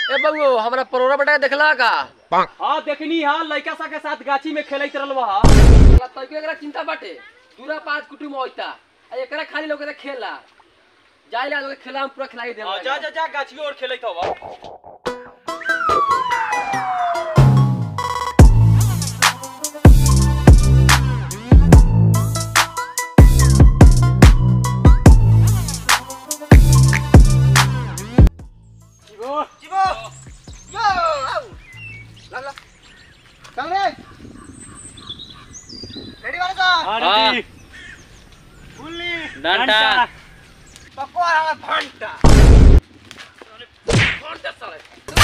ए बउओ हमरा परोरा बेटा देखला का हाँ देखनी हाँ लड़का सा के साथ गाछी में खेलत रहल हा साला तइको एकरा चिंता बाटे दूरा पांच कुटुम होइता आ एकरा खाली लोग खेला जाइला लोग खेला हम पूरा खिलाई देला जा जा जा गाछी और खेलत हवा चल रे रेडी वाला का हाँ। फुल्ली डंडा पकवान हमार भंटा कौन दे साले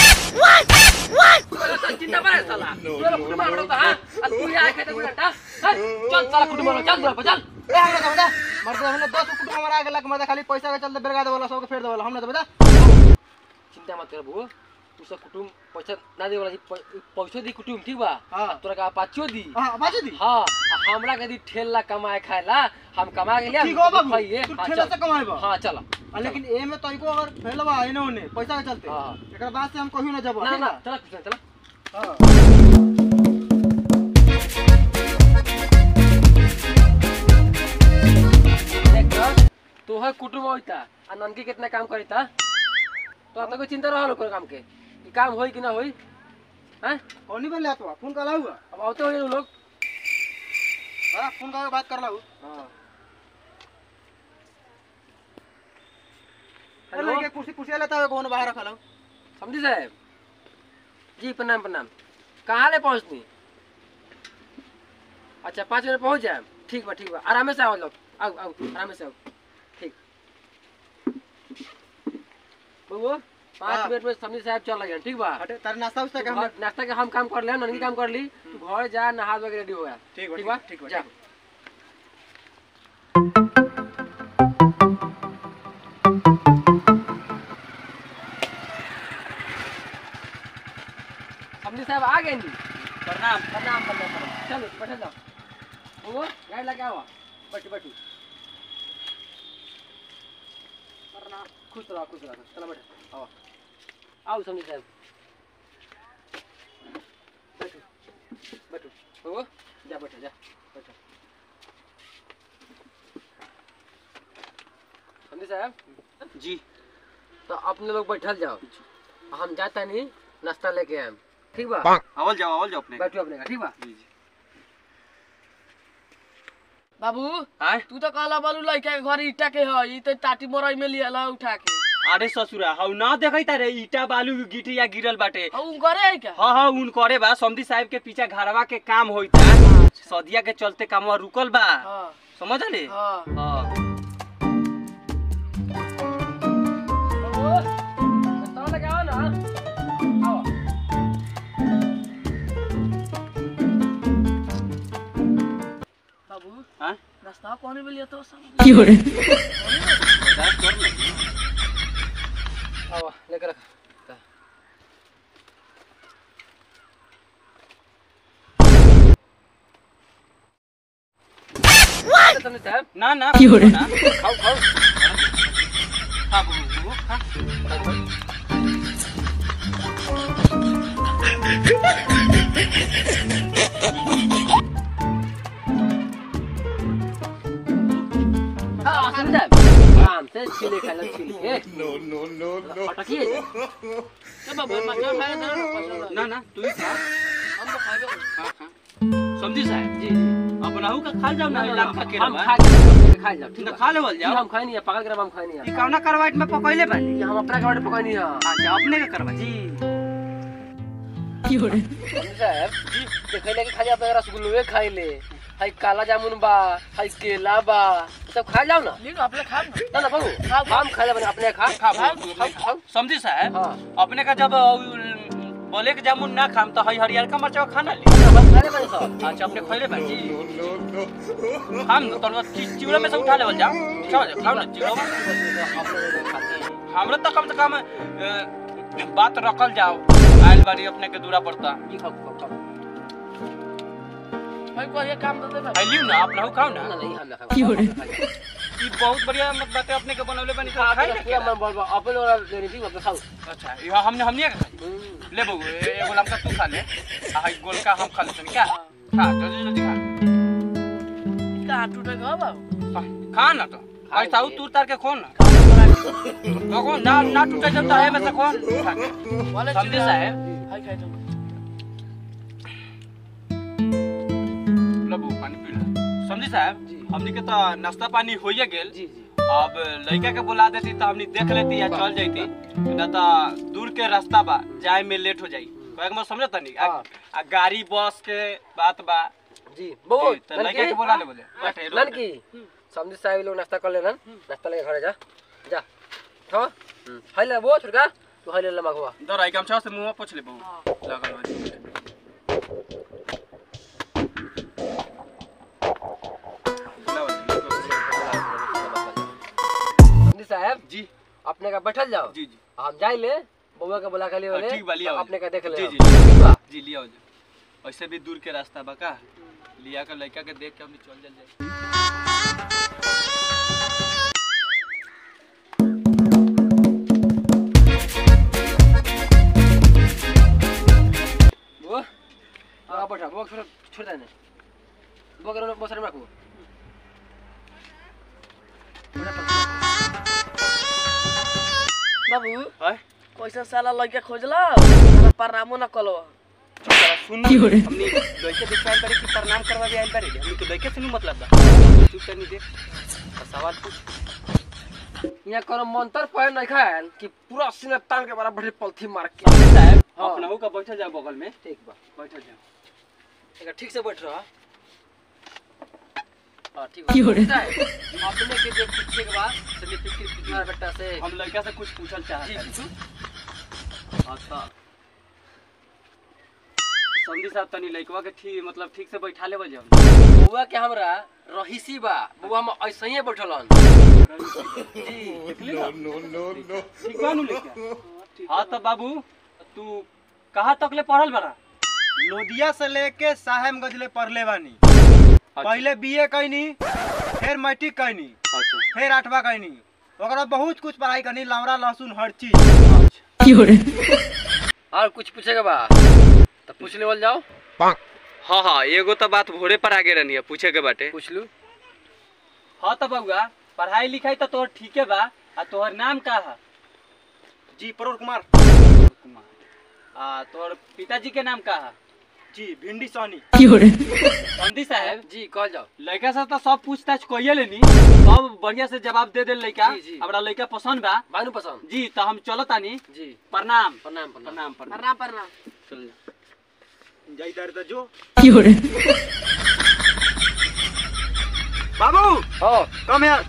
व्हाट चिंता बारे साला तू लोग कुटुम हमरा तो हां आ तू यहाँ आके तो डंडा चल साला कुटुम वाला चल दूरा पर चल ए हमरा तो बता मर्द हमने 10 कुटुंब हमारा आगे लग मर्द खाली पैसा के चलते बेरगा देवला सबके फेर देवला हमने तो बता चिंता मत कर बुआ तू सब कुटुम पैसा ना दे वाला पैसा दी कुटुम ठीक बा हाँ। आ तोरा का पाछो दी हां बाजी दी हाँ आ हमरा के दी ठेला कमाए खाएला हम कमा के लिया ठीक हो बाबू खाइए तू हाँ, ठेला चल। से कमाएबा हाँ चल आ, लेकिन ए में तइको अगर फेलबा एने ओने पैसा के चलते हाँ। एकरा बाद से हम कहियो ना जब ना ना चल कुछ चल हां देख तू है कुटुम होइता आ ननकी कितना काम करिता तो अब कोई चिंता रहल ओकर काम के ई काम होई कि ना होई हैं कौनी बोले आ तो फोन कला हुआ अब आते होई लोग बड़ा फोन का बात कर ला हां हेलो हेलो के कुर्सी कुर्सी लेता है कौन बाहर रखा ला समझी साहब जी प्रणाम प्रणाम कहाँ ले पहुँचनी अच्छा पाँच मिनट पहुँच जाए ठीक बा ठीक बा आराम से आओ लोग आओ आओ आराम से आओ ठीक बबू पाँच हाँ। मिनट में समझी साहब चल लगे ठीक बा हटे तारे नाश्ता उस्ता तू के हम घर- नाश्ता के हम काम कर ले ननकी काम कर ली तू घर जा नहा धो के रेडी हो गया ठीक बा, ठीक बा ठीक बा, जा ठीक समझी साहब आ गए नी प्रणाम प्रणाम प्रणाम प्रणाम चलो बैठे जाओ बबू गाड़ी लगे आओ बैठो बैठो प्रणाम खुश रहो खुश रहो चलो बैठो आओ आओ समझी साहब बैठो बैठो बबू जा बैठो जा बैठो समझी साहब जी तो अपने लोग बैठल जाओ हम जाता नहीं नाश्ता लेके आए ठीक बा आवल जाओ आवल जाओ अपने बैठो अपने का ठीक बा जी जी बाबू आय तू तो कहला बालू लड़का के घर ईटा के है ई तो टाटी मरई में लिया उठा के अरे ससुरा हौ ना देखै तारे ईटा बालू गिटिया गिरल बाटे और उन करे है क्या हाँ हाँ उन करे बा समधी साहब के पीछे घरवा के काम होइता सदिया के चलते कामवा रुकल बा हाँ समझ ले हाँ हाँ बाबू नाश्ता लेके आओ ना आओ बाबू हाँ नाश्ता कौन में लिया तो सब बर्दाश्त कर ले आओ लेकर रख समझ साहब ना ना ना खाओ खाओ खा बुबू बुबू खा हाँ समझ साहब आराम से छिले खा लो छिले नो नो नो नो अटकिए क्या बाबू मछली खाए ना पसंद ना ना तू ही खा हम तो खाएंगे खा खा समझी साहब जी जी अपनाहू का खा जाओ ना इलाम खा के हम रवा खा के खा जाओ ठीक ना है खा लेवल जी जाओ हम खाए नहीं है पागल ग्राम हम खाए नहीं ई है कौना करवाइट में पकइले बानी ये हम अपना गाड़ी पकाए नहीं है अच्छा अपने का करवा जी साहब जी देखे लगे खाली अपने रसगुल्ले खाई ले हाई काला जामुन बा हाई केला बा ये सब खा जाओ ना लेकिन अपने खा ना ना बाबू हम खा ले अपने खा खा खाओ खाओ समझी साहब हाँ अपने का जब बोले के जामुन ना खाम तो हई हरियर का मरचा खाना ले हम खा ले बने सब अच्छा अपने खइले बा जी हम तो चिवड़ा में से उठा लेवल जाओ चलो खाओ ना चिवड़ा हमरा तो कम से कम अ, बात रखल जाओ आइल बारी अपने के दूरा पड़ता जी खाओ खाओ खाओ भाई को ये काम दे दे भाई आई लियो ना अपना खाओ ना ना नहीं हम ना खाओ ई बहुत बढ़िया मत बातें अपने के बनवले बनी तो खा खाई के ना पूरा मन बोल बा अपन वाला देनी थी मतलब खाओ अच्छा ये हमने हमने का खाई हम्म। ले बबू ए- एगो लमका तू खा ले आ हाई गोल का हम खा लेते क्या खा जल्दी जल्दी खा कहाँ टूटे गो बाबू खा- खा ना तो आई ताऊ तू तार के खोन ना तो कौन ना ना टूटे जब तो है में से खोन खा के। वाले समझे साहब हाय खाई तुम लबू पानी पी ला समझी साहब जी। हमनी के तो नाश्ता पानी होइए गेल जी जी अब लड़का के बुला देती तो हमनी देख लेती या चल जाती ना तो दूर के रास्ता बा जाए में लेट हो जाई कहे के मतलब समझता नहीं आ, हाँ। आ गाड़ी बस के बात बा जी बोल जी, तो लड़का के बुला ले बोले बैठे रोड पे। लड़की समझी साहब लोग नाश्ता कर लेना नाश्ता लेके घरे जा जा हाँ हाय ले वो छुड़का तू हाय ले लमा हुआ दर आई गमछा से मुंह पोछ ले बहू लगल बा समझी साहब जी अपने का बैठल जाओ जी जी हम जाई ले बउआ के बुला के लिए हाँ, बोले ठीक बा, लिया तो हो अपने का देख ले जी, हम। जी। ठीक बा? जी लिया हो जा ऐसे भी दूर के रास्ता बा का लिया के लड़का के देख के हमनी चल जल जाए वो हाँ बैठा वो छोड़ छोड़ देने वो करो वो सर में रखो बाबू हाय कैसा साला लड़का खोजला साला प्रणामो ना कलो सुन हमनी लड़के देख आइल बारे कि प्रणाम करवा भी आइल बारे हमनी के लड़के से नहीं मतलब बा तू तनी देख आ सवाल पूछ यहाँ करो मंत्र पढ़ नहीं खायल कि पूरा सीने तान के बराबर पलथी मार के साहब हाँ। अपना हो का बैठल जाओ बगल में ठीक बा बैठल जाओ एक ठीक से बैठ रहा हाँ ठीक बा अपने के जो पूछे के बाद चलिए फिक्र फिक्र बेटा से हम लड़का से कुछ पूछल जी चाहत हनी। पूछू अच्छा समझी साहब तनी लड़कवा के ठीक मतलब ठीक से बैठा लेवल जाओ बउआ के हमरा रहीसी बा बउआ हम ऐसे ही बैठल हन जी ठीक बा नु लड़का हाँ तो बाबू तू कहाँ तक ले पढ़ल बड़ा लोदिया से लेके साहेबगंज ले पढ़ले बानी पहले पहले बीए कैनी फिर मैट्रिक कैनी अच्छा फिर आठवा कैनी ओकरा बाद बहुत कुछ पढ़ाई करनी लौड़ा लहसुन हर चीज अच्छा और कुछ पूछेगा बा तो पूछ लेवल जाओ हाँ हाँ एगो तो बात भोरे पर आगे रहनी है पूछे के बाटे पूछ लू हाँ तो बउआ पढ़ाई लिखाई तो तोहर ठीके बा आ तोहर नाम का है जी प्रवर कुमार कुमार आ तोहर पिताजी के नाम का है जी भिंडी सोनी समझी साहब जी कह जाओ लड़का से तो सब पूछताछ कइए लेनी सब बढ़िया से जवाब दे दे लड़का जी, जी। हमरा लड़का पसंद बा बानू पसंद जी तो हम चलो तानी जी प्रणाम प्रणाम प्रणाम प्रणाम प्रणाम प्रणाम प्रणाम चल जा। जय दर्द जो बाबू हो कम यार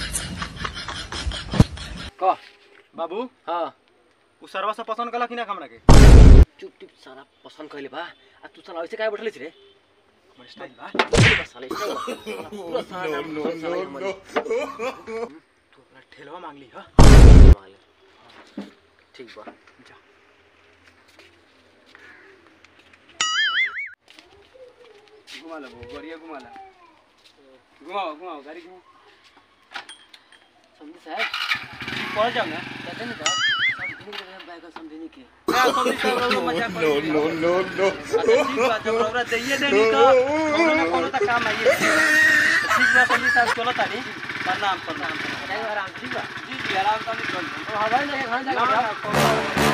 कह बाबू हाँ उ सरवा से पसंद कला कि ना हमरा के चुप चुप सारा पसंद कइले बा आ तू साला ऐसे काहे बैठले छी रे हमर स्टाइल बा बस साला ऐसे बा। साला पूरा सारा नाम पसंद साला के मन तू अपना ठेलवा मांग ली हां में। ठीक बा जा घुमा लो बहू, बढ़िया घुमा ला घुमाओ घुमाओ गाड़ी घुमाओ समझी साहब पहुंच जाओ ना कहते नहीं का समझने के हम बाइक समझने के मैं समझी साहब रउआ मजाक कर नो नो नो अच्छा ठीक बा जब रउआ दइए देनी तो कोनो ना कोनो तो काम आइए ठीक बा समझी साहब चलो तानी प्रणाम प्रणाम जाएगा आराम ठीक बा जी जी आराम से चल तो हवाई लगे घर ना जाएगा ना कोनो